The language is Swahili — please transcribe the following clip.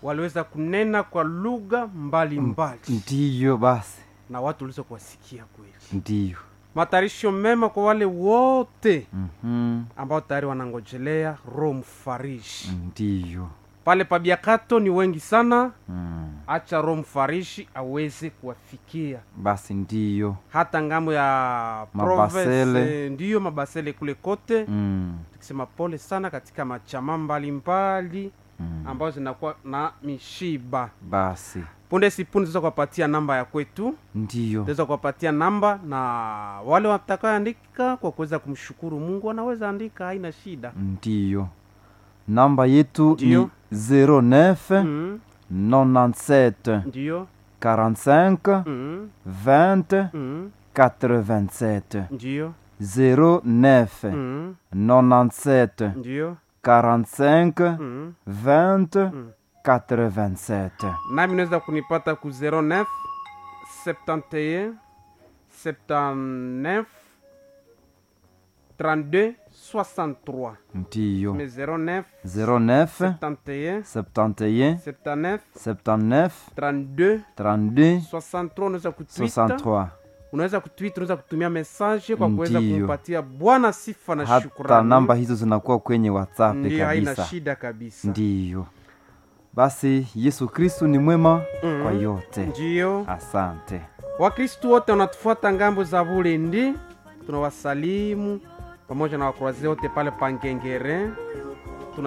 waliweza kunena kwa lugha mbalimbali ndiyo basi na watu waliweza kuwasikia kweli ndiyo matayarisho mema kwa wale wote Mhm. ambao tayari wanangojelea roho mfarishi ndiyo pale pabiakato ni wengi sana Mm. acha roho mfarishi aweze kuwafikia basi ndiyo hata ngambo ya Mabasele. province ndiyo mabasele kule kote Mm. tukisema pole sana katika machama mbalimbali Mm. ambazo zinakuwa na mishiba basi punde si punde tuweza kuwapatia namba ya kwetu ndiyo tutaweza kuwapatia namba na wale watakaoandika kwa kuweza kumshukuru mungu wanaweza andika haina shida ndiyo namba yetu Ndiyo. ni 09 mm, 97 ndiyo 45 mm, 20 mm, 87 ndiyo 09 mm, 97 ndiyo 45 mm. 20 Mm. 87 nami naweza kunipata ku 09 71 79 32 63 ndiyo mais 09 09 71 71 79 79 32 32 63 unaweza kutwita 63 unaweza kutwita unaweza kutumia message kwa kuweza Ndiyo. kumpatia bwana sifa na hata shukrani namba hizo zinakuwa kwenye whatsapp ndiyo haina kabisa shida kabisa ndiyo basi yesu kristu ni mwema Mhm. kwa yote ndiyo asante wakristu wote wanatufuata ngambo za bulendi tunawasalimu pamoja na wakurazi wote pale pangengere